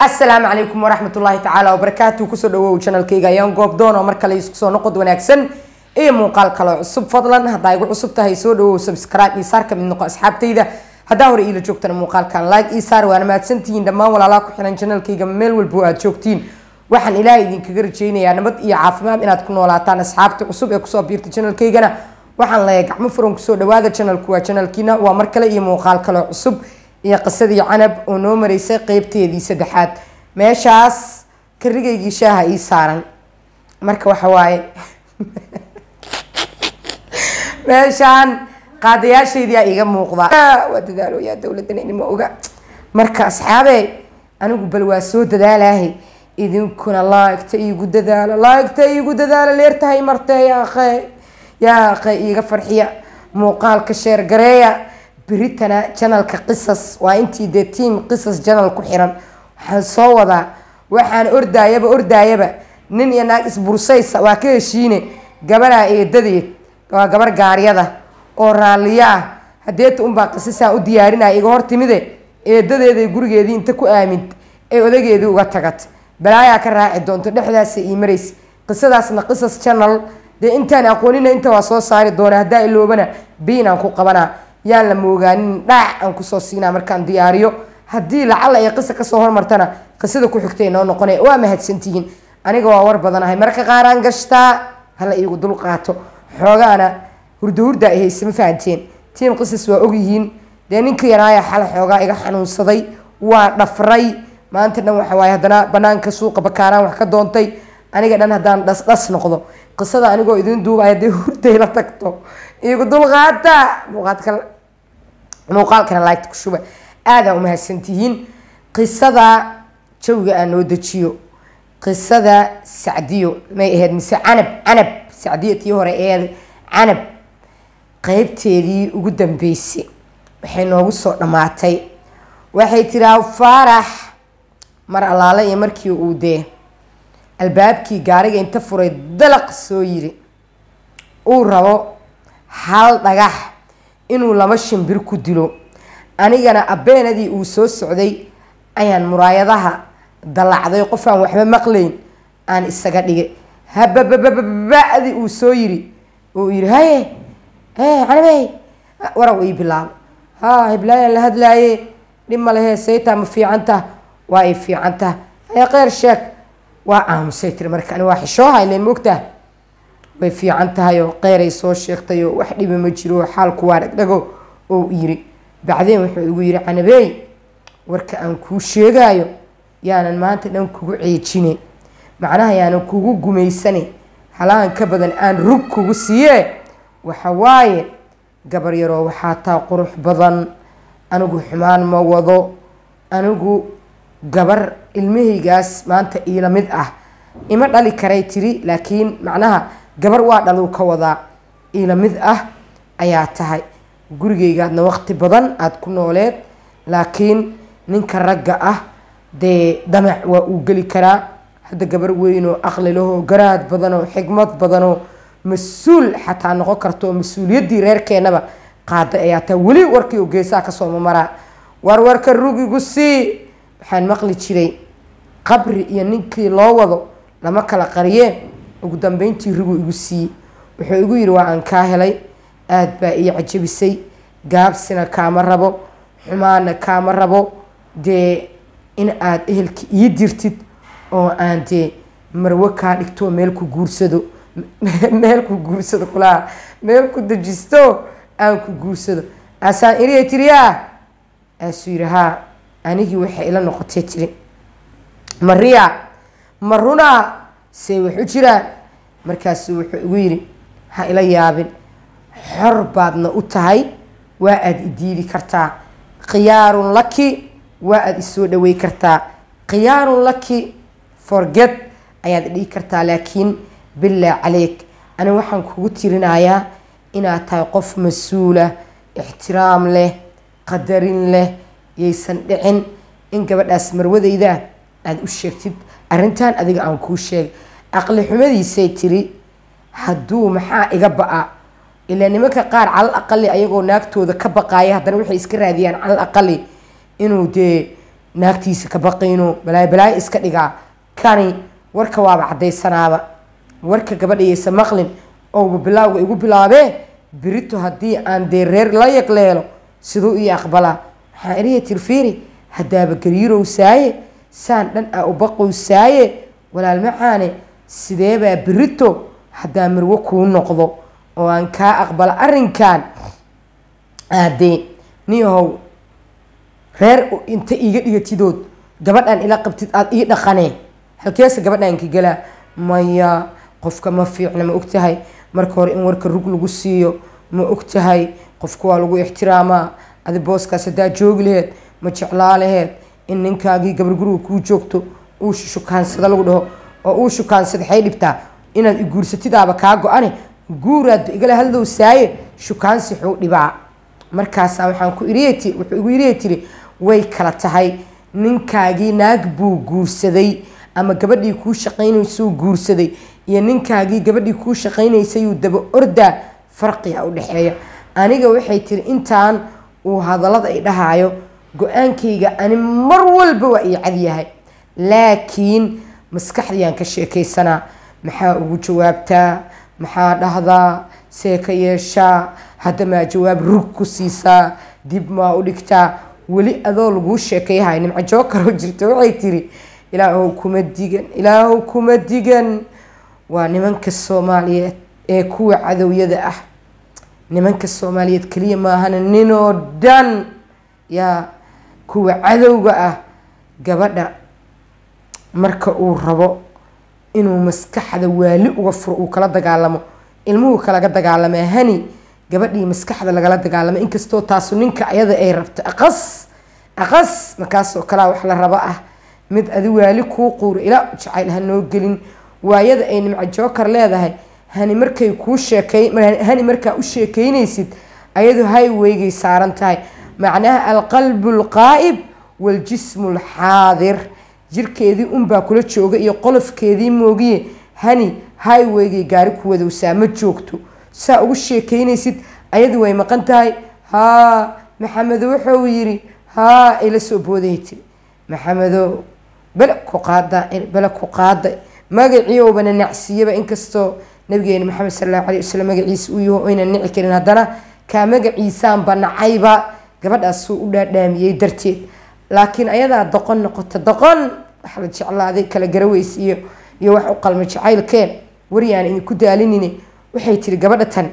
asalaamu calaykum waraxmat ullaahi tacaala wabarakaatu kusoo dhawow janalkayga ayaan goobdoon oo mar kale isku soo noqod wanaagsan iyo muuqaal kaloo cusub fadlan haddaa igu cusub tahay soo dhawow subscribe iyo saar ka mid noqo asxaabtayda haddaa hore iila joogtana muuqaalkan like io saar waana mahadsantihiin dhammaan walaalaha ku xiran janalkayga meel walbo aad joogtiin waxaan ilaahay idinkaga rajaynayaa nabad iyo caafimaad inaad ku noolaataan asxaabta cusub ee kusoo biirta janalkaygana waxaan leeyahay gacmo furan kusoo dhawaada janalku waa janalkiina waa mar kale iyo muuqaal kaloo cusub iyo qisadii canab oo noo maraysay qeybteedii saddexaad meeshaas karigaygii shaaha ii saaran marka waxa waaye meeshaan qaadayaashaydiyaa iiga muuqda waa dadaaloyaa dowladan inima oga marka asxaabe anigu bal waa soo dadaalahay idinkuna laaigta iigu dadaalo laaigta iigu dadaalo leertahay martee yaaqe yaaqe iiga farxiya muuqaalka sheergareeya beritana janalka qisas waa intii dee tiam qisas janal ku xiran waxaan soo wadaa waxaan ordaayaba ordaayaba nin iyo naag isbursaysa waa ka heshiine gabaraa eedadeed waa gabar gaaryada oo raalliyo ah hadeeta unbaa qisasaan u diyaarinaya iga hor timide eedadeeday gurigeedii inta ku aamint ee odageedii uga tagat balaayaa ka raaci doonto dhexdaasa ii maraysa qisadaasna qisas janal dee intaan aqoonina inta waa soo saari doona haddaa iloobana biinaan ku qabanaa yaan la moogaanin dhaac aan kusoo siinaa markaan diyaariyo haddii lacala ay qisa kasoo hormartana qisada ku xigtay noo noqona waa mahadsantihiin aniga waa war badanahay marka qaaraan gashtaa hala iigu dul qaato xoogaana hurda hurda ay hayse ma fahanteen tiim qisas waa ogyihiin dee ninka yaraaya xala xoogaa iga xanuunsaday waa dhafray maanta dhan waxa waaye haddana banaanka suuqa bakaaraan wax ka doontay aniga dhan haddaan dhas dhas noqdo qisada anigoo idin duubaya dee hurday la tagto iigu dulqaata muuqaadka muuqaalkana laagta ku shuba aadaa umahadsantihiin qisada jawiga aan noo dejiyo qisada sacdiyo may ahayd mise canab canab sacdiyo tii hore eed canab qeybteedii ugu dambeysay waxay noogu soo dhammaatay waxay tiraa faarax mar allaale iyo markii uu dee albaabkii gaariga inta furay dalaq soo yiri uu rabo hal dhagax inuu laba shimbir ku dilo anigana abeenadii uu soo socday ayaan muraayadaha dallacday qof aan waxba maqlayn aan isaga dhigay hababababadi uu soo yiri uu yiri haye e canabey waraw ii bilaabo ha heblaayaan la hadlaaye dhib ma lehe saytaa ma fiicantah waa ay fiicantah haye kheyr sheeg waa aamusay tiri marka ani waa xishooha ilen moogtah way fiican tahay oo qeyray soo sheegtay oo wax dhiba ma jiro xaalku waa dhagdhago oo yiri bacdeen wuxuu igu yiri canabeey warka aan kuu sheegaayo yaanan maanta dhan kugu ceejine macnaha yaanan kugu gumaysane halahan ka badan aan rug kugu siiye waxa waaye gabar yaroo waxaa taa qurux badan anigu xumaan ma wado anigu gabar ilmahaygaas maanta iila mid ah ima dhali karay tiri laakiin macnaha gabar waa dhaluu ka wadaa iila mid ah ayaa tahay gurigaygaadna waqti badan aada ku nooleed laakiin ninka ragga ah dee damac waa uu geli karaa hadda gabar weyn oo aqli lahoo garaad badan oo xigmad badan oo mas-uul xataa noqon karta oo mas-uuliyaddii reerkeenaba qaada ayaa tahay weli warkii oo geesaha kasoo mamaraa warwarka rugigu sii waxaan maqli jiray qabri iyo ninkii loo wado lama kala qariyee ugu dambeyntii rigu igu siiyey wuxuu igu yidhi waa aan kaa helay aada baa ii cajabisay gaabsina kaama rabo xumaana kaama rabo dee in aada ehelka ii dirtid oo aan dee marwo kaa dhigto meel ku guursado meel ku guursado kulaha meel ku dejisto aan ku guursado aasaan iriya tiriyaa aasuu yidhi haa anigii waxay ila noqotay tiri mariya ma runaa see wax u jiraan markaasuu wuxuu igu yidhi ha ila yaabin xor baadna u tahay waa aada idiidi kartaa khiyaarun laki waa aada isoo dhawey kartaa khiyaarun laki forget ayaad dhihi kartaa laakiin bilaa caleyk ani waxaan kugu tirinayaa inaad tahay qof mas-uulah ixtiraam leh qadarin leh yaysan dhicin in gabadhaas marwadayda aada u sheegtid arrintan adiga aan kuu sheegay aqli xumadiisay tiri hadduu maxaa iga ba-a ilaa nimanka qaar calal aqali ayagoo naagtooda ka baqaaya haddana waxay iska raadiyaan calal aqali inuu dee naagtiisa ka baqayno balaayo balaayo iska dhigaa kani warka waaba caddaysanaaba warka gabadhayaysa maqlin ouba bilaawga igu bilaabee birito haddii aan dee reer la yagleelo siduu ii aqbalaa waxaa iriya tirfiiri haddaaba gariirow saaye saan dhan aa u baqow saaye walaal macaane sideebaa birito haddaa marwo kuu noqdo oo aan kaa aqbala arrinkan aadee niyahow reer inta iiga dhigatidood gabadhaan ila qabtid aada ii dhaqanee halkeesa gabadhaan ka gelaa maya qofka ma fiicna ma ogtahay marka hore in warka rug lagu siiyo ma ogtahay qofka waa lagu ixtiraamaa adi booskaas haddaa joogi laheed ma jeclaa laheed in ninkaagii gabar guriga kuu joogto uu shukaansada lagu dhaho oo uu shukaansada xay dhibtaa inaad i guursatidaaba kaa go-ane guuraadba igala hadlow saaye shukaansi xuu dhibaa markaasaa waxaan ku iriy wuxuu igu iriya tiri way kala tahay ninkaagii naag buu guursaday ama gabadhii kuu shaqaynaysuu guursaday iyo ninkaagii gabadhii kuu shaqaynaysayuu daba ordaa farqiga u dhexeeya aniga waxay tiri intaan uu hadallada ay dhahaayo go-aankayga ani mar walba waa ii cadyahay laakiin maskaxdiyaan ka sheekaysanaa maxaa ugu jawaabtaa maxaa dhahdaa see ka yeeshaa hadda maa jawaab rug ku siisaa dib maa u dhigtaa weli adoo laguu sheekayhay nimco jookaroo jirta waxay tiri ilaahow kuma digan ilaahow kuma digan waa nimanka soomaaliyeed ee kuwa cadowyada ah nimanka soomaaliyeed keliya maahana ninoo dhan yaa kuwa cadowga ah gabadha marka uu rabo inuu maskaxda waali uga furo uu kala dagaalamo ilmuhu kalaga dagaalamaa hani gabadhii maskaxda lagala dagaalamo inkastoo taasu ninka ayada ay rabto aqas aqas markaasoo kalea wax la rabo ah mid adi waali kuu quuro ilaa jacayl ha noo gelin waayada ay nimco jookar leedahay hani markay kuu sheekay hani markaa u sheekeynaysid ayadu highwaygay saaran tahay macnaha alqalbu alqaa'ib waljismu alxaadir jirkeedii unbaa kula jooga iyo qolofkeedii moogiye hani highwaygay gaari ku wadowsaa ma joogto saa ugu sheekeynaysid ayadu way maqan tahay haa maxamedo wuxuu yiri haa ay la soo booday tiri maxamedo bele ku qaada bele ku qaaday magaciiobana nacsiyaba inkastoo nabigeena maxamed sal allahu alay wasalam magaciisa uu yaho oyna nici karin haddana kaa magaciisaanba nacayba gabadhaasuu u dhaadhaamiyey darteed laakiin ayadaa doqon noqota doqon waxa la jeclaaday kala garaweys iyo iyo wax u qalma jacaylkeen waryaan idinku daalinine waxay tiri gabadha tan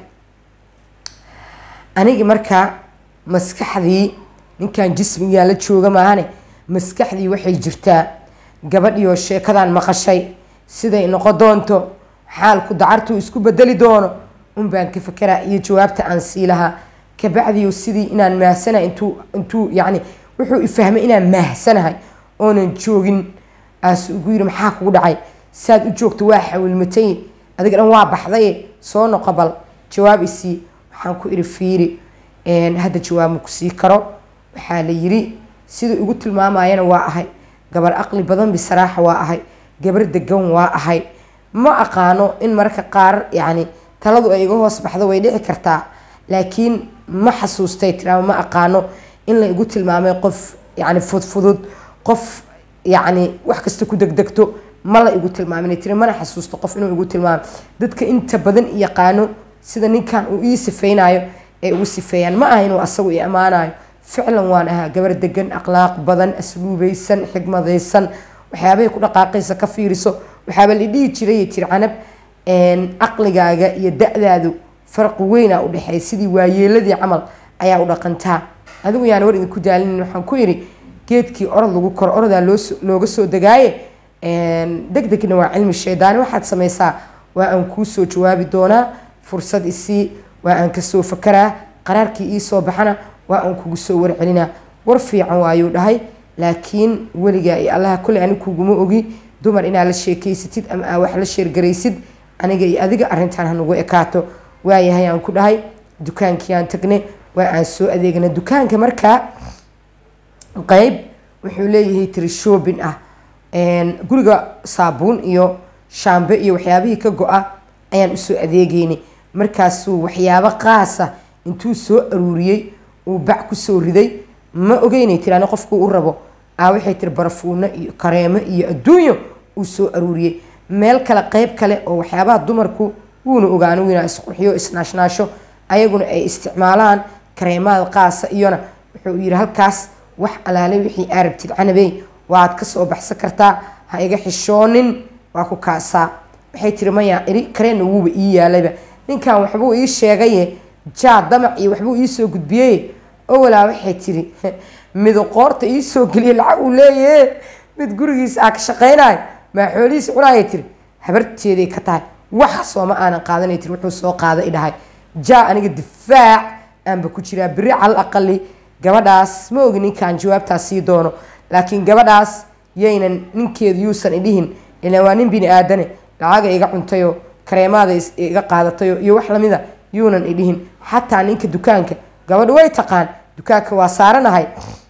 anigi markaa maskaxdii ninkan jismigaa la jooga maahane maskaxdii waxay jirtaa gabadhiioo sheekadan maqashay siday noqon doonto xaalku dacartuu isku bedeli doono unbaan ka fakeraa iyo jawaabta aan sii lahaa kabacdiyo sidii inaan maahsanahay intuu intuu yacni wuxuu ifahmay inaan maahsanahay oonan joogin aas ugu yiri maxaa kugu dhacay saad u joogto waa xawilmatay adiga dhan waa baxday soo noqo bal jawaab isii waxaan ku iri fiiri hadda jawaab ma ku sii karo waxaa la yiri siduu igu tilmaamayana waa ahay gabar aqli badan bisaraaxa waa ahay gabar degan waa ahay ma aqaano in mararka qaar yacni taladu ay iga hoos baxdo way dhici kartaa laakiin ma xasuustay tiraama ma aqaano in la igu tilmaamay qof yacni fudfudud qof yacni wax kasta ku degdegto ma la igu tilmaamin tiri mana xasuusto qof inuu igu tilmaamo dadka inta badan yaqaano sida ninkan uu ii sifeynayo ay ugu sifeeyaan ma aha inuu asagu i ammaanayo ficlan waan ahaa gabar degan akhlaaq badan asluubaysan xigmadaysan waxyaabahay ku dhaqaaqaysa ka fiiriso waxaaba la dhihi jiray tiri canab caqligaaga iyo da-daadu farqi weyna udhexeeya sidii waayeeladii camal ayaa u dhaqantaa adigu yaan war idinku daalinin waxaan ku yidhi geedkii orod lagu koro orodaa looga soo degaaye deg degna waa cilmi shaydaani waxaad samaysaa waa aan kuu soo jawaabi doonaa fursad isii waa aan kasoo fakaraa qaraarkii iisoo baxana waa aan kugu soo warcelinaa war fiican waayuu dhahay laakiin weligaa iyo allaha kule ani kuguma ogi dumar inaad la sheekeysatid ama aa wax la sheergaraysid aniga iyo adiga arrintan hanugu ekaato waayahay aan ku dhahay dukaankiiaan tagne waa aan soo adeegna dukaanka markaa qeyb wuxuu leeyahay tiri shoobin ah guriga saabuun iyo shaambe iyo waxyaabihii ka go-a ayaan usoo adeegeynay markaasuu waxyaabo qaasa intuu soo aruuriyey uu bac kusoo riday ma ogeynay tiri ani qofkuu u rabo aa waxay tiri barafuuno iyo kareemo iyo adduunyo uu soo aruuriyey meel kale qeyb kale oo waxyaabaha dumarku wuuna ogaa anigu inaa isqurxiyo isnaashnaasho ayaguna ay isticmaalaan kareemada qaasa iyona wuxuu yiri halkaas wax alaale wixii aa rabtid canabey waad kasoo baxsan kartaa ha iga xishoonin waa ku kaasaa waxay tiri maya iri kareenna wuuba ii yaalayba ninkan waxbuu ii sheegaye jaa damac iyo waxbuu iisoo gudbiyey owalaa waxay tiri midu qoorta iisoo geliye lacag uu leeyahe mid gurigiisa aa ka shaqaynayo maa xoolihiisa cunaayay tiri habarteeday ka tahay waxa sooma aanan qaadanay tiri wuxuu soo qaada i dhahay jaa aniga difaac aanba ku jiraa beri cal aqali gabadhaas ma ogi ninkaan jawaabtaas sii doono laakiin gabadhaas yaynan ninkeedu yuusan idhihin ilaan waa nin bini aadane lacaga iga cuntayo kareemaada iga qaadatayo iyo wax lamida yuunan idhihin xataa ninka dukaanka gabadhu way taqaan dukaanka waa saaranahay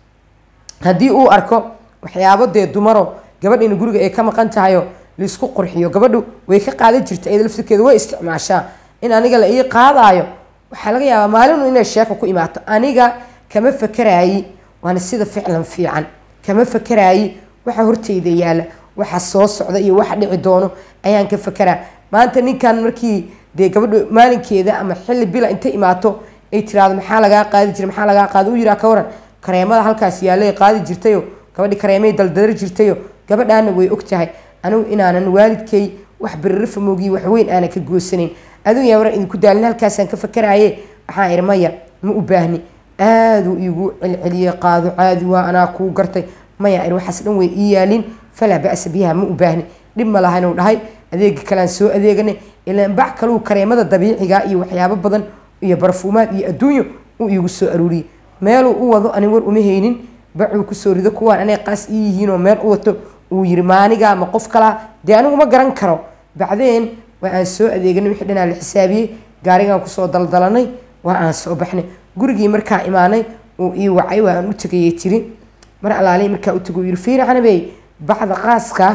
haddii uu arko waxyaabo dee dumaro gabadhina guriga ay ka maqan tahayo laisku qurxiyo gabadhu way ka qaadan jirta iyada laftirkeeda way isticmaashaa in aniga la ii qaadaayo waxaa laga yaabaa maalinu inay sheeko ku imaato aniga kama fakaraayi waana sida ficlan fiican kama fakaraayi waxa horteyda yaala waxa soo socda iyo waxa dhici doono ayaan ka fakaraa maanta ninkan markii dee gabadhu maalinkeeda ama xilli bila inta imaato ay tiraahdo maxaa lagaa qaadi jira maxaa lagaa qaadi u yiraa ka waran kareemada halkaas yaallay qaadi jirtayo gabadhi kareemay daldadar jirtayo gabadhaana way og tahay anigu inaanan waalidkay wax birirfa moogiy waxweyn aanan ka goosanayn adigu yaa waran idinku daalin halkaasaan ka fakaraaye waxaan ihi maya ma u baahni aaduu iigu celceliyey qaado caadi waa anaa kuu gartay maya ir waxaas dhan way ii yaalin falaa ba'sa biha ma u baahni dhib ma laha inuu dhahay adeegi kalean soo adeeganay ilaan bac kaluu kareemada dabiiciga iyo waxyaabo badan iyo barfuumaad iyo adduunyo uu iigu soo aruuriyey meeluu u wado ani war uma haynin bacuu kusoo rido kuwaan anay qaas ii yihiinoo meel u wato uu yiri maaniga ma qof kalaa dee anigu ma garan karo bacdeen waa aan soo adeeganay wixii dhanaa la xisaabiyey gaarigaan kusoo daldalanay waa aan soo baxnay gurigii markaa imaanay uu ii wacay waa aan u tegayay tiri mar alaali markaa u tago yiri fiiri canabey bacda qaaska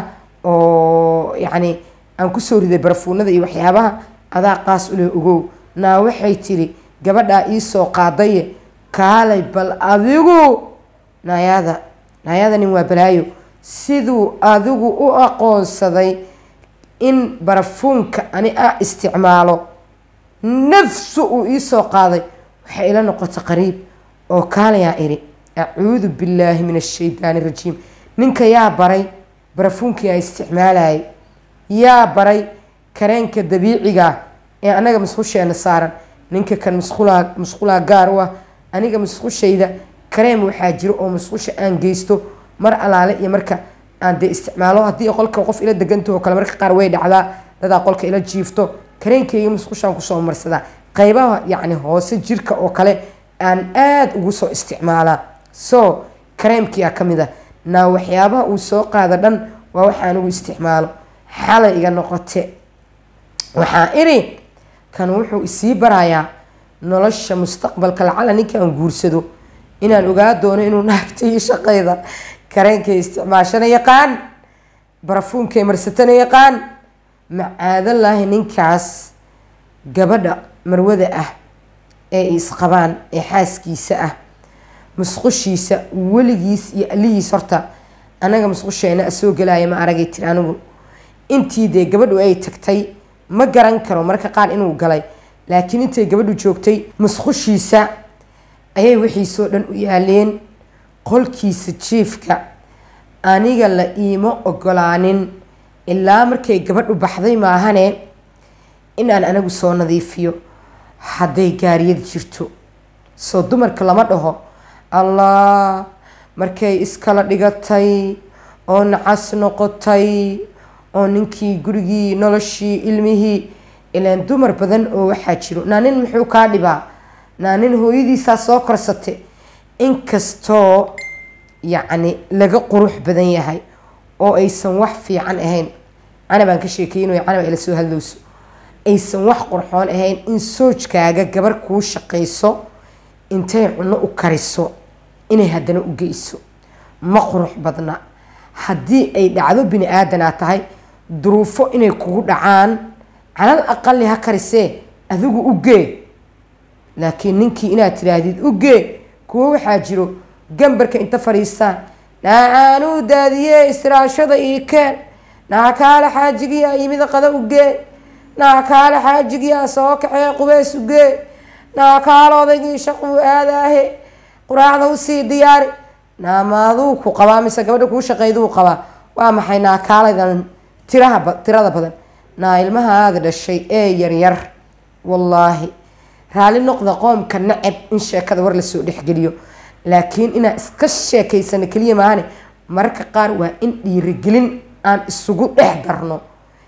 oo yacni aan kusoo riday barafuunada iyo waxyaabaha adaa qaas ule ogow naa waxay tiri gabadhaa iisoo qaadaye kaalay bal adigu naayada naayada nin waa balaayo siduu adigu u aqoonsaday in barafuunka ani a isticmaalo nafsu uu iisoo qaaday waxay ila noqotay qariib oo kaalayaa iri acuudu billaahi min ashaydaani rajiim ninka yaa baray barafuunkii aan isticmaalayay yaa baray kareenka dabiiciga ee anaga musqusheena saaran ninka kan musqulaa musqulaa gaar u ah aniga musqushayda kareem waxaa jiro oo musqusha aan geysto mar alaale iyo marka aan dee isticmaalo haddii qolka qof ila degantaho kale marka qaar way dhacdaa dadaa qolka ila jiifto kareenkayga musqushaan kusoo marsadaa qaybaha yacni hoose jirka oo kale aan aada ugu soo isticmaalaa so kareemkiyaa ka mid ah naa waxyaabaha uu soo qaada dhan waa waxa anigu isticmaalo xalay iga noqote waxaa iri kan wuxuu isii barayaa nolosha mustaqbalka lacala ninkaan guursado inaan ogaa doono inuu naagta iyo shaqayda kareenkay isticmaashana yaqaan barafuunkay marsatana yaqaan macaadalaahi ninkaas gabadha marwada ah ee isqabaan ee xaaskiisa ah musqushiisa weligiis iyo alihiis horta anaga musqusheena soo gelaya ma aragay tiri anigu intii dee gabadhu ay tagtay ma garan karo marka qaar inuu galay laakiin intay gabadhu joogtay musqushiisa ayay wixiisoo dhan u yaaleen qolkiisa jiifka aniga la iima ogolaanin ilaa markay gabadhu baxday maahane inaan anagu soo nadiifiyo hadday gaariyad jirto soo dumarka lama dhaho allah markay iskala dhigatay oo nacas noqotay oo ninkii gurigii noloshii ilmihii ilaan dumar badan oo waxaa jiro naa nin muxuu kaa dhibaa naa nin hooyadiisaa soo korsate inkastoo yacni laga qurux badan yahay oo aysan wax fiican ahayn canabaan ka sheekeynayo canab ila soo hadlowso aysan wax qurxoon ahayn in soojkaaga gabar kuu shaqayso intay cunno u kariso inay haddana u geyso ma qurux badna haddii ay dhacdo bini aadanaa tahay duruufo inay kugu dhacaan calal aqali ha karisee adigu u gee laakiin ninkii inaad tiraahdid u gee kuwo waxaa jiro gambarka inta fadhiistaan naacaanuu daadiye istiraashada ii keen naa kaale xaajigiyaa yimida qada u gee naa kaale xaajigiyaa soo kaxee qubeys u gee naa kaale odaygii shaquu aadaahe quraacda usii diyaari naamaaduu ku qabaa mise gabadha kuu shaqeyduu qabaa waa maxay naakaaladan tiraha tirada badan naa ilmahaada dhashay ee yaryar wallaahi raali noqda qoomka nacab in sheekada war lasoo dhexgeliyo laakiin inaan iska sheekaysano keliya maahane mararka qaar waa in dhiirigelin aan isugu dhex darno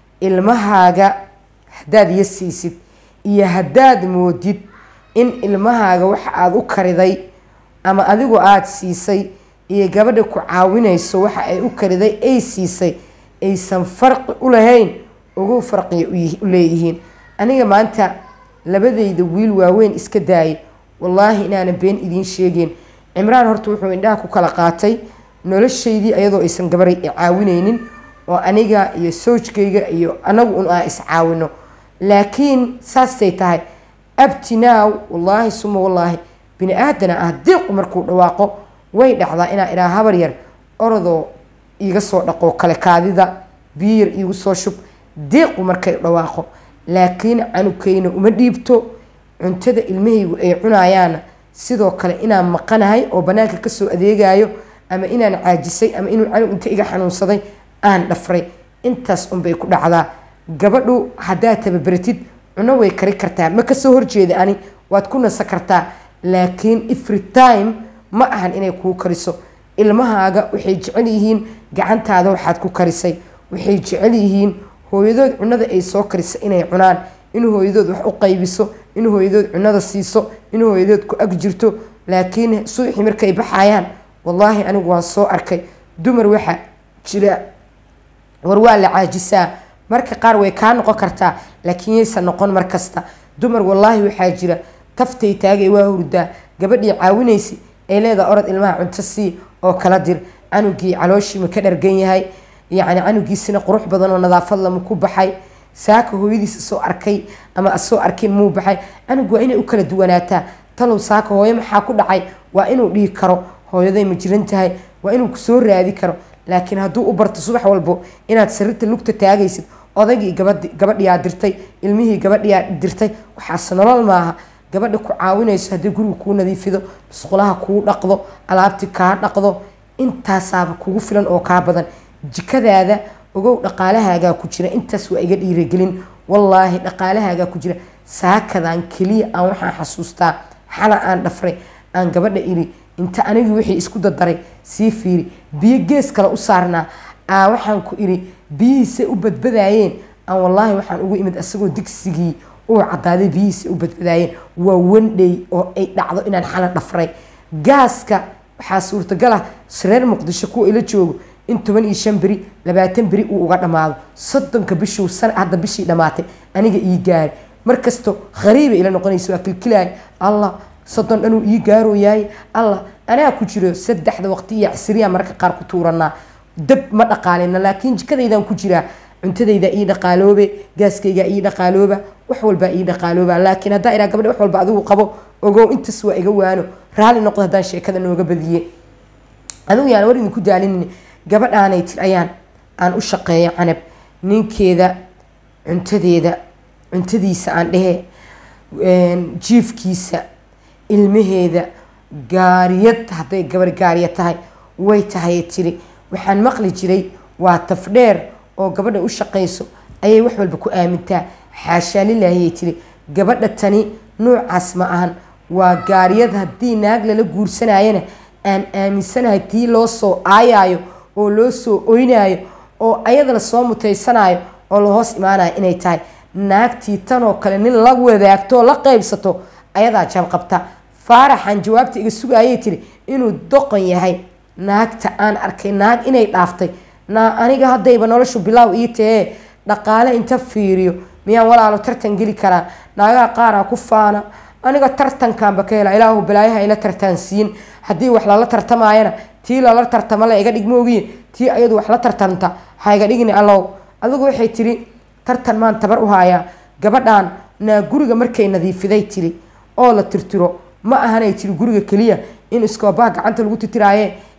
ilmahaaga haddaad iyo siisid iyo haddaad moodid in ilmahaaga waxa aada u kariday ama adigu aada siisay iyo gabadha ku caawinayso waxa ay u kariday ay siisay aysan farqi u lahayn ugu farqiya u leeyihiin aniga maanta labadayda wiil waaweyn iska daayay wallaahi inaana been idiin sheegeen cimraan horta wuxuu indhaha ku kala qaatay noloshaydii ayadoo aysan gabaray i caawineynin oo aniga iyo soojkayga iyo anagu un aan iscaawino laakiin saastay tahay abtinaaw wallaahi suma wallaahi bini aadana ah diiqu markuu dhawaaqo way dhacdaa inaa idhaa habar yar orodoo iiga soo dhaqo kale kaadida biyar iigu soo shub diiqu markay dhawaaqo laakiin canugkayna uma dhiibto cuntada ilmahaygu ay cunayaana sidoo kale inaan maqanahay oo banaanka kasoo adeegayo ama inaan caajisay ama inuu canug inta iga xanuunsaday aan dhafray intaas unbay ku dhacdaa gabadhu haddaad tababaratid cuno way kari kartaa ma kasoo horjeeda ani waad ku nasa kartaa laakiin every time ma ahan inay kuu kariso ilmahaaga waxay jecel yihiin gacantaada waxaad ku karisay waxay jecel yihiin hooyadood cunada ay soo karisa inay cunaan in hooyadood wax u qaybiso in hooyadood cunada siiso in hooyadood ku ag jirto laakiin subaxii markay baxayaan wallaahi anigu waan soo arkay dumar waxaa jira war waa la caajisaa marka qaar way kaa noqon kartaa laakiin yaysan noqon mar kasta dumar wallaahi waxaa jira taftay taagay waa hurdaa gabadhii caawinaysa ay leedaha orod ilmaha cunto sii oo kala dir canugii calooshiima ka dhargan yahay yacni canugiisina qurux badan oo nadaafad lama ku baxay saaka hooyadiisa soo arkay ama asoo arkin muu baxay canug waa inay u kala duwanaataa talow saaka hooyo maxaa ku dhacay waa inuu dhihi karo hooyaday ma jiran tahay waa inuu kusoo raadi karo laakiin hadduu u barto subax walbo inaad sarirta lugta taagaysid odaygii gabadhi gabadhiyaa dirtay ilmihii gabadhiyaa dirtay waxaas nolol maaha gabadha ku caawinayso haddii guriga kuu nadiifido musqulaha kuu dhaqdo alaabti kaa dhaqdo intaasaaba kugu filan oo kaa badan jikadaada ogow dhaqaalahaagaa ku jira intaas waa iga dhiiragelin wallaahi dhaqaalahaagaa ku jira saakadan keliya aan waxaan xasuustaa xala aan dhafray aan gabadha iri inta anigii wixii isku dadaray sii fiiri biyo gees kale u saarnaa aa waxaan ku iri biyihiisay u badbadaayeen aan wallaahi waxaan ugu imid asagoo digsigii uu cadaaday biyihiisa u badbadaayeen waa wandhey oo ay dhacdo inaan xala dhafray gaaska waxaa suurtagal ah reer muqdisho kuwa ila joogo in toban iyo shan beri labaatan beri uu uga dhammaado soddonka bishuu san hadda bishii dhammaatay aniga ii gaari markasto khariiba ila noqonaysa waa kilkilaay allah soddon dhanuu ii gaarooyaay allah anaa ku jiro saddexda waqti iyo casriya mararka qaar ku tuuranaa dab ma dhaqaalina laakiin jikadaydaan ku jiraa cuntadayda ii dhaqaaloobe gaaskayga ii dhaqaalooba wax walbaa ii dhaqaalooba laakiin haddaa iraa gabadha wax walba adigu qabo ogow intaas waa iga waano raalli noqdo haddaan sheekada nooga badiye adigu yaan war idinku daalinin gabadhaanay tir ayaan aan u shaqeeyo canab ninkeeda cuntadeeda cuntadiisa aan dhehe jiifkiisa ilmaheeda gaariyad hadday gabar gaariya tahay way tahay tiri waxaan maqli jiray waa tafdheer oo gabadha u shaqayso ayay wax walba ku aamintaa xaashaa lilaahiyay tiri gabadha tani noocaas ma ahan waa gaariyad haddii naag lala guursanayana aan aaminsanahay tii loo soo aayaayo oo loo soo oynayo oo ayada lasoo mutaysanayo oo la hoos imaanayo inay tahay naagtii tanoo kale nin la wadaagto oo la qaybsato ayadaa jabqabta faaraxan jawaabta iga sugayay tiri inuu doqon yahay naagta aan arkay naag inay dhaaftay naa aniga haddayba noloshu bilaaw ii tahee dhaqaale inta fiiriyo miyaan walaalo tartan geli karaa naagaha qaaraa ku faana aniga tartankaanba ka hela ilaahu balaayaha ila tartaansiin haddii wax lala tartamaayana tii lala tartama la iga dhigmoogiye tii ayadu wax la tartanta ha iga dhigni allow adigu waxay tiri tartan maan tabar u haayaa gabadhan naa guriga markay nadiifiday tiri oo la tirtiro ma ahanay tiri guriga keliya in iskoobaha gacanta lagu titiraaye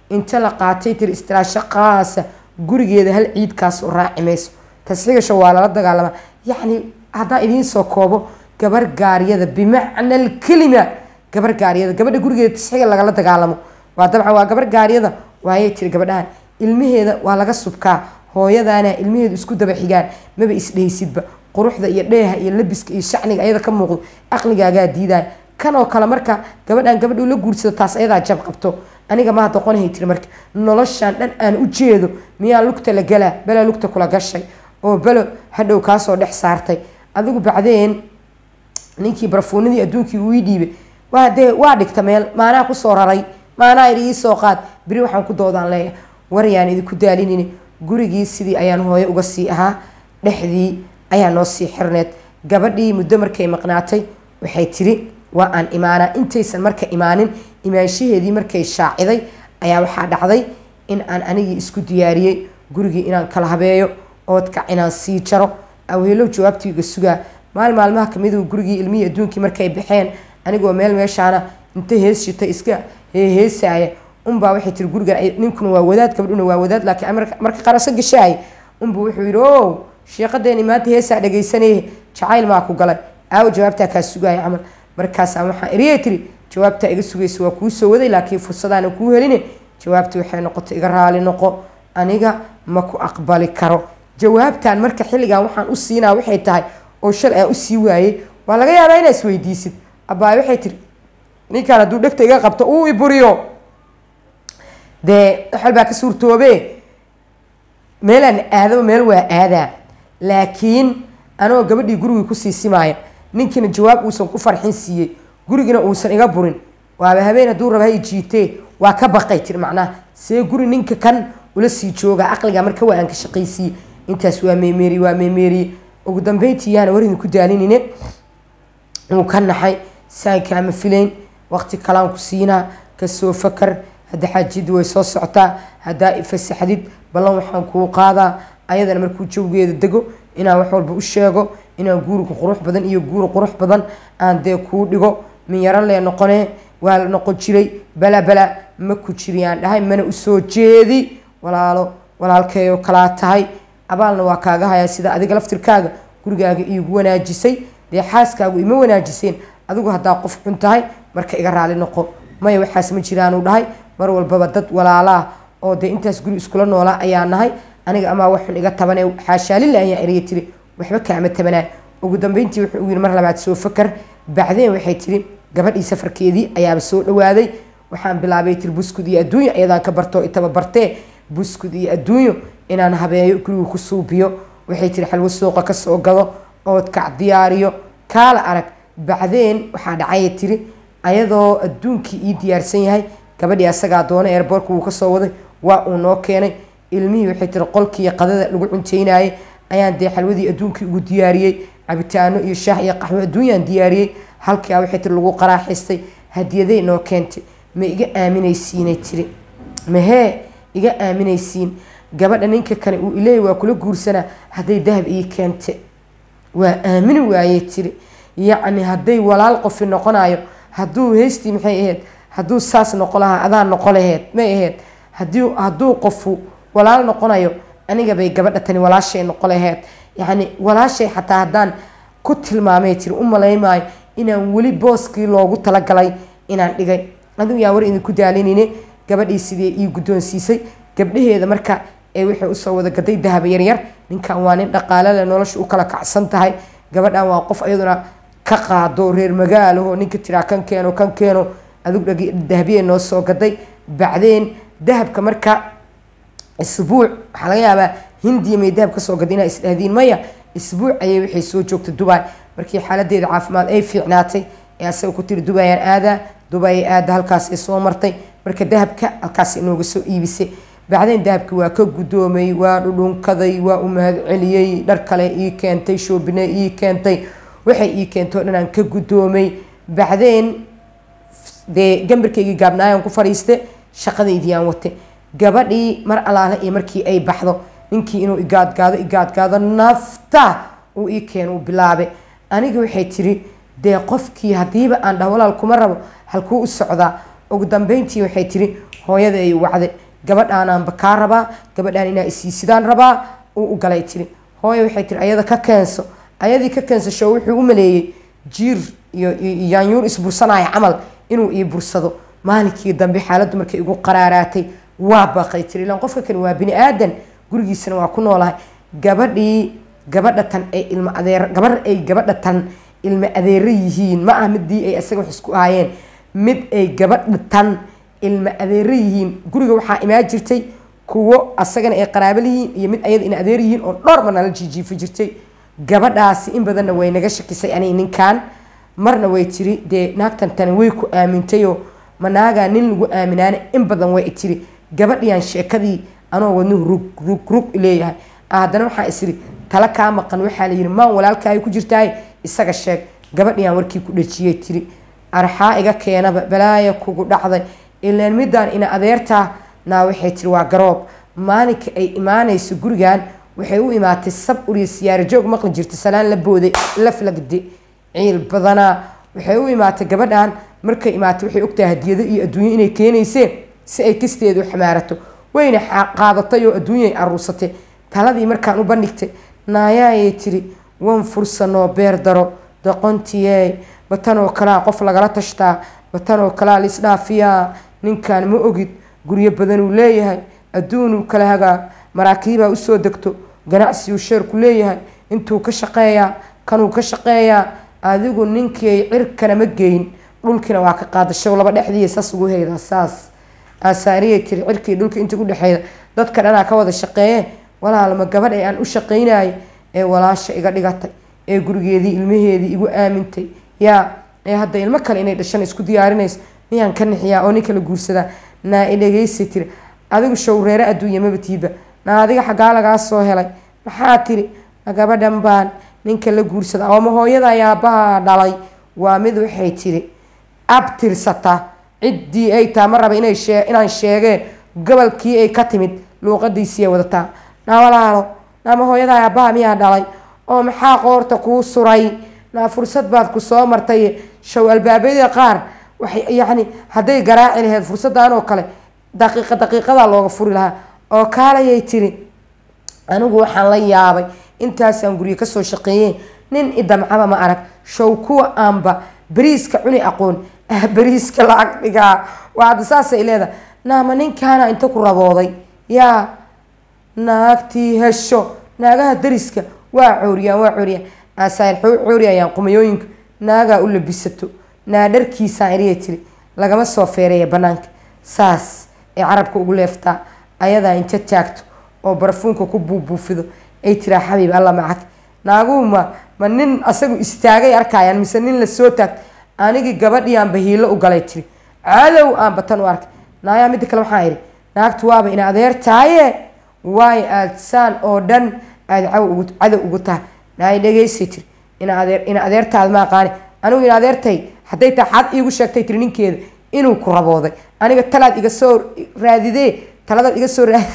inta la qaatay tiri istiraasho qaasa gurigeeda hal ciidkaas u raaci mayso tasxiigasha waa lala dagaalamaa yacni haddaan idiin soo koobo gabar gaaryada bimacna alkelima gabar gaaryada gabadha gurigeeda tasxiiga lagala dagaalamo waa dabcan waa gabar gaaryada waayay tiri gabadhahan ilmaheeda waa laga subkaa hooyadaana ilmaheedu isku daba xigaan maba isdhehaysidba quruxda iyo dheeha iyo labiska iyo shacniga ayada ka muuqdo aqligaagaa diidaya kanoo kale marka gabadhan gabadhu la guursado taas ayadaa jab qabto aniga maa doqonahay tiri marka noloshan dhan aan u jeedo miyaa lugta la galaa bela lugta kula gashay oo belo hadhow kaasoo dhex saartay adigu bacdeen ninkii barfuunadii adduunkii uu ii dhiibay waa dee waa dhigta meel maanaa kusoo raray maanaa idhi iisoo qaad beri waxaan ku doodaan leeyahay waryaan idinku daalinini gurigii sidii ayaan hooyo uga sii ahaa dhexdii ayaa noo sii xirneed gabadhii muddo markay maqnaatay waxay tiri waa aan imaanaa intaysan marka imaanin imaanshaheedii markay shaaciday ayaa waxaa dhacday in aan anigii isku diyaariyey gurigii inaan kala habeeyo oodkac inaan sii jaro aweelow jawaabtiiga sugaa maal maalmaha kamiduu gurigii ilmihii adduunkii markay baxeen anigoo meel meeshaana inta hees shitay iska heeheesaaya unbaa waxay tiri gurigan ninkuna waa wadaad gabadhuna waa wadaad laakiin marka qaraso gashaay unbuu wuxuu yidhi o sheeqadeeni maanta heesaa dhagaysanaye jacayl maa ku galay aawo jawaabtaa kaa sugaaya camal markaasaa waxaan eriyay tiri jawaabtaa iga sugaysa waa kuu soo waday laakiin fursadaana kuu heline jawaabtii waxay noqotay iga raali noqo aniga ma ku aqbali karo jawaabtan marka xilligan waxaan u siinaa waxay tahay oo shal aan usii waayey waa laga yaabaa inaa isweydiisid abbaay waxay tiri ninkaan hadduu dhegta iga qabto uu iburiyo dee waxal baa ka suurtoobe meelaan aadaba meel waa aadaa laakiin anoo gabadhii gurigii kusii simaaya ninkiina jawaab uusan ku farxin siiyey gurigina uusan iga burin waaba habeen hadduu raba hay jiitee waa ka baqay tiri macnaha see guri ninka kan ula sii jooga aqliga marka waa aan ka shaqaysiiye intaas waa meemeeriye waa meemeeriye ugu dambeyntii yaana war idinku daalinine wuu ka naxay saan kaama filayn waqti kalaan ku siinaa kasoo fakar hadda xaajiyadii way soo socotaa haddaa ifasaxdid ballan waxaan kuu qaadaa ayadana markuu jawgeeda dego inaan wax walba u sheego inaan guuriga qurux badan iyo guuri qurux badan aan dee kuu dhigo min yaro lee noqonee waa la noqon jiray bala bala ma ku jiriyaan dhahay mana usoo jeedi walaalo walaalkeeyoo kalaa tahay abaalna waa kaaga hayaa sida adiga laftirkaaga gurigaaga iigu wanaajisay dee xaaskaagu ima wanaajiseen adigu haddaa qof xun tahay marka iga raali noqo maya waxaas ma jiraanuu dhahay mar walbaba dad walaalaa oo dee intaas guri iskula noolaa ayaa nahay aniga amaa waxun iga tabane xaashaalila ayaa eriya tiri waxba kaama tabanaa ugu dambeyntii wuxuu u yiri mar labaad soo fakar bacdeen waxay tiri gabadhii safarkeedii ayaaba soo dhawaaday waxaan bilaabay tiri buskud iyo adduunyo ayadaan ka bartoo itaba bartee buskud iyo adduunyo inaan habeeyo guriga ku suubiyo waxay tiri xalwo suuqa kasoo gado oodkac diyaariyo kaala arag bacdeen waxaa dhacaya tiri ayadoo adduunkii ii diyaarsan yahay gabadhii asagaa doona eerboorka wuu kasoo waday waa uu noo keenay ilmihii waxay tiri qolkii qadada lagu cunteynayay ayaan dee xalwadii adduunkii ugu diyaariyey cabitaano iyo shaah iyo qaxwo adduunyaan diyaariyey halkaa waxay tiri lagu qaraaxaystay hadiyaday noo keentay ma iga aaminaysiinay tiri mahee iga aaminaysiin gabadha ninka kale uu ileeyay waa kula guursanaa hadday dahab ii keente waa aamini waayey tiri yacni hadday walaal qofi noqonayo hadduu heystii maxay ahayd hadduu saas noqo lahaa adaa noqo laheed may ahayd hadii hadduu qofu walaal noqonayo aniga bay gabadha tani walaashay noqo laheed yacni walaashay xataa haddaan ku tilmaamay tiri u malaymaayo inaan weli booskii loogu talagalay inaan dhigay adigu yaa war idinku daalinine gabadhii sidee ii guddoonsiisay gabdhaheeda marka ee waxay usoo wada gaday dahaba yaryar ninkan waa nin dhaqaale leh nolosha u kala kacsan tahay gabadhan waa qof iyaduna ka qaado reer magaalaho ninka tiraa kan keeno kan keeno adigu dahabiyey noo soo gaday bacdeen dahabka marka isbuuc waxaa laga yaabaa hindiya may dahab kasoo gaday inaa isdhahdiin maya isbuuc ayay waxay soo joogtay dubai markii xaaladeeda caafimaad ay fiicnaatay ee asaga ku tiri dubayaan aadaa dubay aada halkaas ay soo martay marka dahabka halkaas inooga soo iibisay bacdeen dahabki waa ka guddoomay waa dhudhunkaday waa u mahad celiyey dhar kale ii keentay shoobine ii keentay waxay ii keentay o dhan aan ka guddoomay bacdeen dee gambarkaygii gaabnaayaan ku fadhiiste shaqadaydii aan watay gabadhii mar alaale iyo markii ay baxdo ninkii inuu igaadgaado igaadgaado nafta uu ii keeno uu bilaabe aniga waxay tiri dee qofkii haddiiba aan dhah walaal kuma rabo halkuu u socdaa ugu dambeyntii waxay tiri hooyada ay wacday gabadhaanaanba kaa rabaa gabadhaan inaa isiisidaan rabaa uu u galay tiri hooya waxay tiri ayada ka keenso ayadii ka keensasho wuxuu u maleeyey jiir iyo yaanyuur isbursanaya camal inuu ii bursado maalinkii dambe xaaladdu markay igu qaraaraatay waa baqay tiri ilaan qofka kani waa bini aadan gurigiisana waa ku noolahay gabadhii gabadha tan ay ilma adeer gabar ay gabadha tan ilma adeero yihiin ma ah midii ay isaga wax isku ahaayeen mid ay gabadha tan ilma adeero yihiin guriga waxaa imaan jirtay kuwo asagana ay qaraabo lihiin iyo mid ayada in adeer yihiin oo dhowr mar nala jiijiifi jirtay gabadhaasi in badanna way naga shakisay ani ninkan marna way tiri dee naagtan tani way ku aamintayoo ma naagaa nin lagu aaminaana in badan way tiri gabadhiyan sheekadii anoo wadnuhu rug rug rug leeyahay haddana waxaa isiri tala kaa maqan waxaa la yidhi maan walaalkaayo ku jirtaay isaga sheeg gabadhiyan warkii ku dhajiyay tiri arxaa iga keenaba balaaya kugu dhacday ilaan midaan ina adeertaa naa waxay tiri waa garoob maalinka ay imaanayso gurigan waxay u imaatay sab uriya siyaaro joog maqli jirta salaan la booday la flagde ciil badanaa waxay u imaatay gabadhan markay imaatay waxay ogtahay hadiyado iyo adduunyo inay keenayseen si ay kisteedu xamaarato wayna qaadatay oo adduunyay aruursatay taladii markaan u bandhigtay naayaayay tiri wan fursanoo beer daro doqontiye batanoo kalaa qof lagala tashtaa batanoo kalaa laisdhaafiyaa ninkan ma ogid guryo badanuu leeyahay adduunuu kala hagaa maraakiibaa usoo degto ganacsiuu sheerku leeyahay intuu ka shaqeeyaa kanuu ka shaqeeyaa adigu ninkii cirkana ma geyn dhulkiina waa ka qaadasho laba dhexdii saas ugu haydaa saas aasaariyay tiri cirkii dhulka inta udhexeeda dadka dhanaa ka wada shaqeeye walaalma gabadh ee aan u shaqaynayo ee walaasha iga dhigatay ee gurigeedii ilmaheedii igu aamintay yaa ee hadda ilmo kale inay dhashan isku diyaarinayso miyaan ka nixiyaa oo nin kala guursadaa naa i dhegeysi tiri adigu showreere adduunya mabatiiba naa adiga xaggaa lagaa soo helay maxaa tiri ma gabadhan baan ninka la guursada ooma hooyada yaabaha dhalay waa mid waxay tiri abtirsata ciddii ay taa ma raba inay shee inaan sheegee gobolkii ay ka timid luuqadiisiiay wadataa naa walaalo naama hooyada yaabaha miyaa dhalay oo maxaa qoorta kuu suray naa fursad baad ku soo martay show albaabyada qaar waxay yacni hadday garaaci laheyd fursaddan oo kale daqiiqa daqiiqadaa looga furi lahaa oo kaalayay tiri anigu waxaan la yaabay intaasaan guryo kasoo shaqeeyeen nin idamcaba ma arag show kuwa aanba beriiska cuni aqoon ah beriiska lacag dhigaa waa hadda saasay leedahay naama ninkaana inta ku rabooday yaa naagtii hesho naagaha dariska waa cooriyaan waa cooriyaan asaar cooriyayaan qumayooyinka naagaa u labisato naa dharkiisaan eriyay tiri lagama soo feereeya banaanka saas ay carabka ugu leeftaa ayadaa inta taagto oo barafuunka ku buubuufido ay tiraa xabiib alla macag naaguhu ma ma nin asagu istaagay arkayaan mise nin lasoo taagto anigii gabadhiyaanba hiilo u galay tiri cadow aan batan u arkay naayaa midda kale waxaan idhi naagtu waaba ina adeer tahaye waayo aada saan oo dhan aada caw ugu cadow ugu tahay naay dhegeysay tiri ina adeer ina adeertaada ma aqaani anigu ina adeertay hadday tahay xad iigu sheegtay tiri ninkeeda inuu ku rabooday aniga talaad iga soo raadidee taladaad iga soo raadi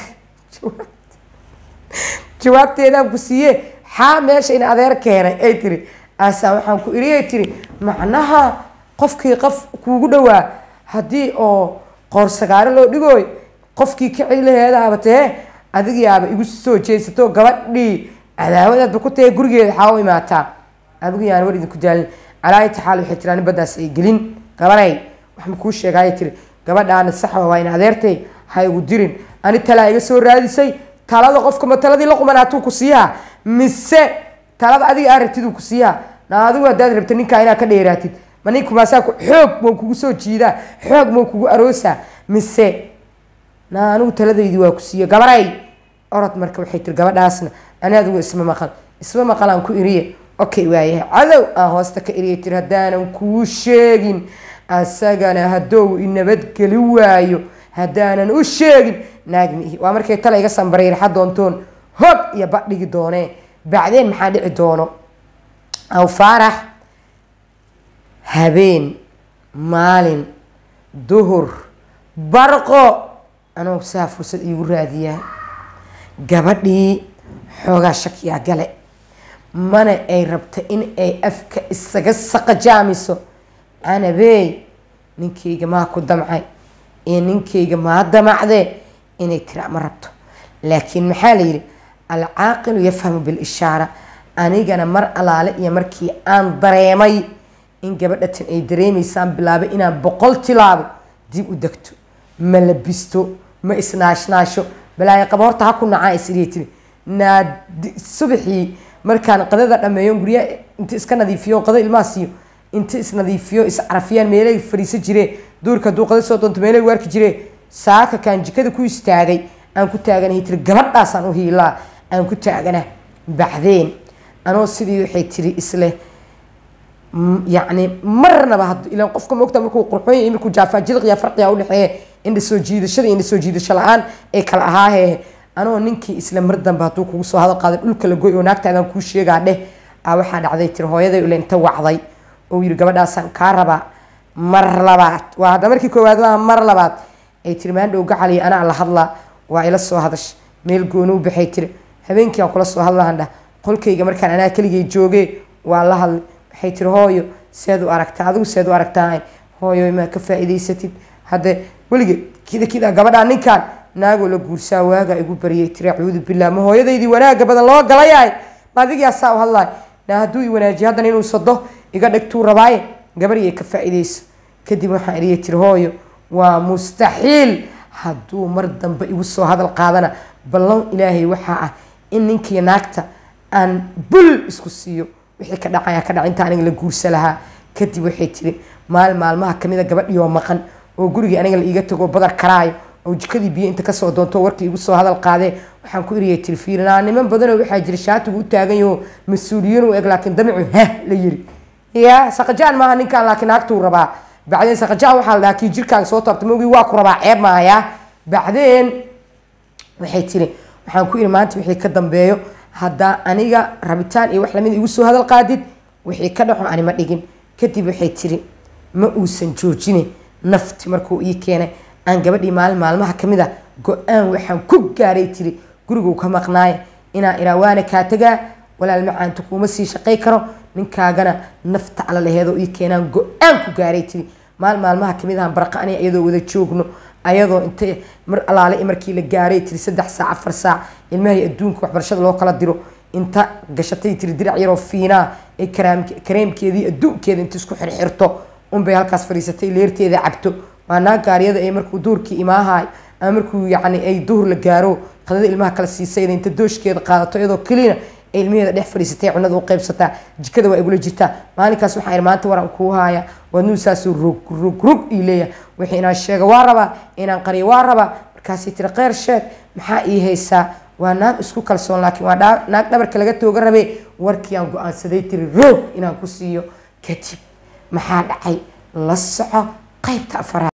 jawaabteedaan ku siiye xaa meesha ina adeer keenay ay tiri aasaan waxaan ku iriyay tiri macnaha qofkii qof kuugu dhowaa haddii oo qoorsagaaro loo dhigooy qofkii ka celi laheedaaba tee adigiyaaba igu soo jeesato gabadhii cadaawadaadba ku tahe gurigeeda xaa u imaataa adigu yaan war idinku daalin calaayata xaal waxay tiri ani baddaas ay gelin gabanay wax ma kuu sheegaaya tiri gabadhaana saxba waa in adeertay ha igu dirin ani talaa iga soo raadisay talada qofka ma taladii la qumanaatuu ku siiyaa mise talada adiga aa rabtiduu ku siiyaa na adigu haddaad rabta ninkaa inaad ka dheeraatid ma ninku maasaa xoog mau kugu soo jiidaa xoog mau kugu aroosaa mise na anigu taladaydii waa ku siiya gabaray orod marka waxay tiri gabadhaasna ani adigu isma maqal isma maqalaan ku iriye okay waayahay cadow aan hoosta ka iriya tiri haddaanan kuu sheegin asagana haddou inabadgeli waayo haddaanan u sheegin naagmiihi waa markay tala iga sambaray raxa doontoon hog iyo badhigi doonee bacdeen maxaa dhici doono aw faarax habeen maalin duhur barqo anoo saa fursad iigu raadiyaa gabadhii xoogaa shakiyaa gale mana ay rabta in ay afka isaga saqajaamiso canabeey ninkayga maa ku damcay ee ninkayga maa damacdee inay tira ma rabto laakiin maxaa la yidhi alcaaqilu yafhamu bilishaara anigana mar alaale iyo markii aan dareemay in gabadhatan ay dareemaysaan bilaabay inaan boqol tilaabo dib u degto ma labisto ma isnaashnaasho balaayo qaba horta ha ku nacaa isiriya tiri naa subaxii markaan qadada dhameeyo guryaha inta iska nadiifiyo qada ilmaha siiyo inta isnadiifiyo iscarafiyaan meelay fariiso jiree duurka hadduu qada soo doonto meelay waarki jiree saaka kaan jikada ku istaagay aan ku taaganahay tiri gabadhaasaan u hiilaa aan ku taagana baxdeen anoo sidii waxay tiri isleh yacni marnaba had ilaan qofka moogta markuu qurxoon yahay markuu jaafaajidiqiya farqiga udhexeeya indha soo jiidashada indha soo jiidasho la-aan ee kala ahaahe anoo ninkii isla mar dambe hadduu kugu soo hadal qaaday dhulka la goy oo naagtaadaan kuu sheegaa dheh a waxaa dhacday tiri hooyaday ule inta wacday oo yiri gabadhaasaan kaa rabaa mar labaad waa hadda markii koowaad maaha mar labaad ay tiri maandhow gacaliya anaa la hadlaa waa ila soo hadash meel gooni u baxay tiri habeenkii aan kula soo hadlahan dhah qolkayga markaan anaa keligay joogee waa la hadlay waxay tiri hooyo seed u aragtaa adigu seed u aragtaa hooyo maa ka faa'iidaysatid hadde weligeed kida kida gabadhaa ninkaan naagoo la guursaa waagaa igu bariyay tiri acuudu billah ma hooyadaydii wanaaga badan loo galayahay ma adigaa saa u hadlaay na hadduu i wanaajiyo haddana inuu sado iga dhigtuu rabaaye gabariyay ka faa'iidayso kadib waxaan idiyay tiri hooyo waa mustaxiil hadduu mar dambe igu soo hadal qaadana ballan ilaahay waxaa ah in ninkii naagta aan bul isku siiyo wixii ka dhacaya ka dhac inta aniga la guursa lahaa kadib waxay tiri maal maalmaha kamida gabadhii oo maqan oo gurigii aniga la iiga tago badar karaayo oo jikadii biyo inta kasoo doonto warkii igu soo hadal qaadee waxaan ku iriyay tiri fiirinaa niman badanoo waxaa jira shaatigu u taagan yaho mas-uuliyiin u eg laakiin damicu heh la yiri ya saqajaan maaha ninkaan laakiin naagtuu rabaa bacdeen saqajaan waxaa la dhahaa kii jirkaaga soo taabta mogii waa ku rabaa ceeb maaya bacdeen waxay tiri waxaan ku iri maanta wixii ka dambeeyo haddaa aniga rabitaan iyo wax lamid igu soo hadal qaadid wixii ka dhaxo ani ma dhigin kadib waxay tiri ma uusan joojine nafti markuu ii keenay aan gabadhii maalin maalmaha kamid a go-aan waxaan ku gaaray tiri guriguu ka maqnaaya inaan iraa waana kaa tagaa walaal macaanta kuuma sii shaqay karo ninkaagana nafta ala laheedoo ii keenaan go-aan ku gaaray tiri maalin maalmaha kamid ahaan barqa aniga iyadoo wada joogno ayadoo inta mar alaale markii la gaaray tiri saddex saac afar saac ilmahay adduunka waxbarashada loo kala diro inta gashatay tiri dirac yaroo fiinaa ee kareemkeedii adduunkeeda inta isku xirxirto unbay halkaas fadhiisatay leerteeda cabto waa naag gaariyada ee markuu duurkii imaahaay ama markuu yacni ay duhur la gaaro qadada ilmaha kala siisayda inta dooshkeeda qaadato iyadoo kelina ay ilmaheeda dhex fadhiisatay cunada u qaybsataa jikada waa igula jirtaa maalinkaas waxaa maanta waraan kuu haaya wadnuu saasuu rog rog rog ii leeyahay wixii inaan sheega waa rabaa inaan qariyo waa rabaa markaasay tiri kheyr sheeg maxaa ii haysaa waa naag isku kalsoon laakiin waa naag dhabarka laga tooga rabee warkii aan go-aansaday tiri roog inaan ku siiyo kadib maxaa dhacay la soco qaybta afaraad